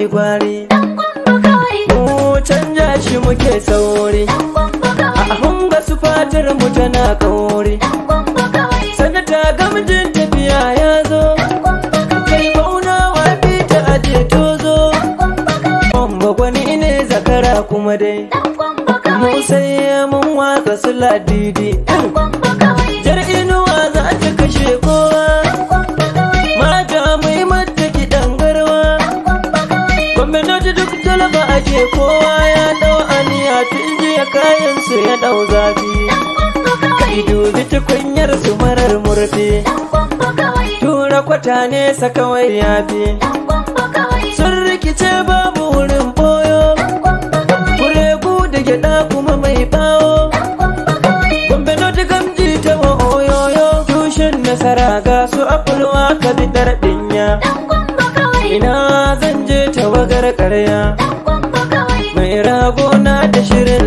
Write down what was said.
gwari mu canja shi muke sauri a hunga su fatar mu tana kauri sanata gamjin tafiya ya zo kai bauna wa fita aje tozo Wamba gwani ne zakara kuma dai mu sai mun watsa su ladidi jar inuwa za ta kashe kowa mata mai mata kiɗan garwa gwamnati duk talaba ake kowa ya dau aniya tun jiya kayan su ya dau zafi kai dubi tukunyar su marar murfi tura kwata ne kawai yafi sun rikice babu wurin boyo kuregu da gyada kuma mai bawo gombe noti gamji ta wa oyoyo tushen nasara ga su afulwa ka bi dinya ina zan je tawagar karya mai rago na da shirin